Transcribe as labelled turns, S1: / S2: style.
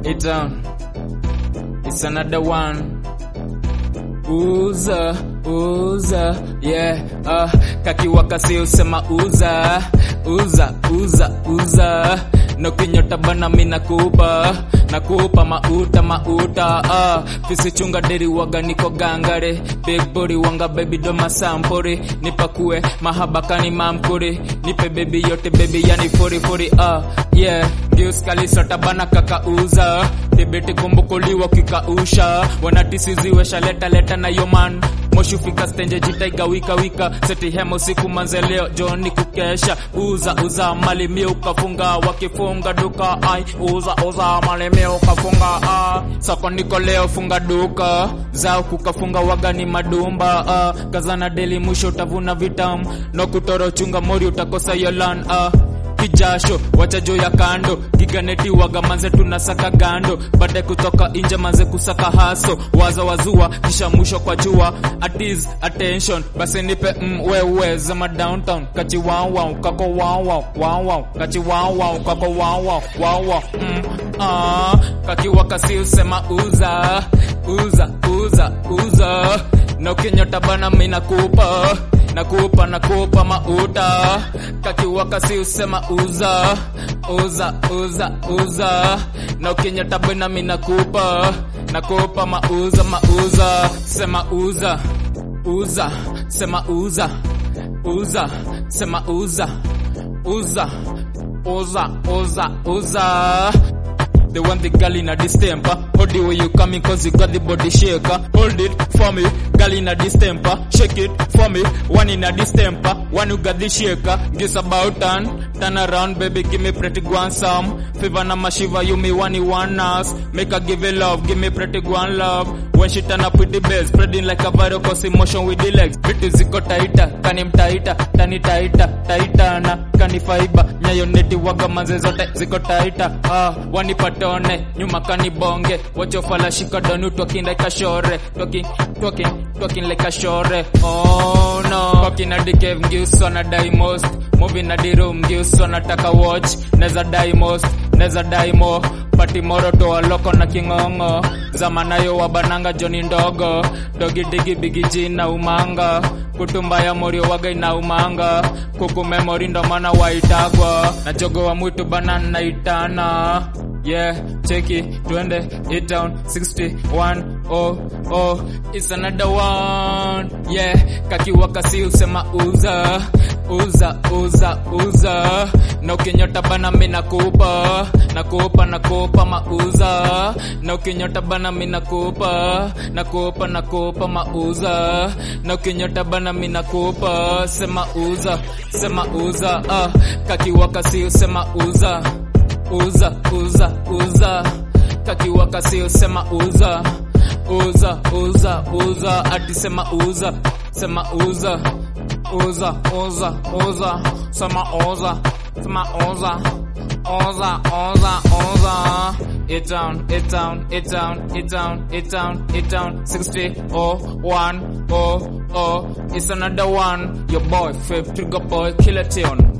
S1: it down. It's another one. Uza, uza, yeah, uh, kakiwaka si usema uza, uza, uza, uza, no kinyota bana mina kupa, nakupa mauta, mauta, uh, fisi chunga deri waga niko gangare, big body wanga baby doma sampore, nipakue mahabakani mamkore, nipe baby yote baby yani fori fori, uh, yeah, Geus kalisota bana kakauza, debete kumbukuliwa kikausha, wanatisiziwesha leta leta na yoman moshi fika stenje jitaiga wika wika seti hemo siku manzeleo joni kukesha uza uza mali mi ukafunga wakifunga duka ai uza uza mali mi ukafunga ah. soko niko leo funga duka zao kukafunga wagani madumba ah. kazana deli mwisho utavuna vitamu no kutoro chunga mori utakosa yolan ah kijasho wacha juu ya kando giganeti waga manze tunasaka gando baadaye kutoka nje manze kusaka haso waza wazua kisha mwisho kwa jua atis attention basi nipe mm, wewe zama downtown kachi wow wow kako wow wow wow wow kachi wow wow kako wow wow wow wow mm, ah kakiwa kasi usema uza uza uza uza na ukinyota bana mimi nakupa nakupa nakupa mauta kakiwaka si usema uza uza uza uza na ukinyata bena mi nakupa nakupa mauza mauza sema uza uza sema uza uza sema uza uza uza uza uza The one the girl in a distemper. Hold it where you coming cause you got the body shaker. Hold it for me, girl in a distemper. Shake it for me, one in a distemper. One who got the shaker. Guess about turn, turn around baby, give me pretty guan some. Fever na mashiva, you me one you one us. Make her give it love, give me pretty guan love. When she turn up with the bass, spreading like a viral cause emotion with the legs. Vitu ziko taita, kani mtaita, tani taita, taita na kani faiba. Nyayo neti waga manze zote ziko taita. Ah, wanipatone, nyuma kani bonge. Wacho fala shika donu talking like a shore. Talking, talking, talking like a shore. Oh no. Talking na the cave, ngiuso na die most. Moving na the room, ngiuso nataka watch. Neza die most, neza die more. Pati moro toa loko na kingongo. Zamanayo wabananga joni ndogo. Dogi digi bigi jina umanga. Kutumba ya morio waga ina umanga. Kuku memory ndo maana waitagwa. Na jogo wa mwitu bana naitana. Yeah, check it, twende it down 61 oh oh it's another one yeah kakiwaka si usema uza uza uza uza na ukinyota bana mi nakupa nakupa nakupa mauza na ukinyota bana mi nakupa nakupa nakupa mauza na ukinyota bana mi nakupa sema uza sema uza ah kakiwaka si usema uza uza uza uza kakiwaka sio sema uza uza uza uza ati sema uza sema uza uza uza uza sema uza sema uza uza uza uza it down it down it down it down it down it down 60 oh 1 oh oh it's another one your boy fifth trigger boy killer tune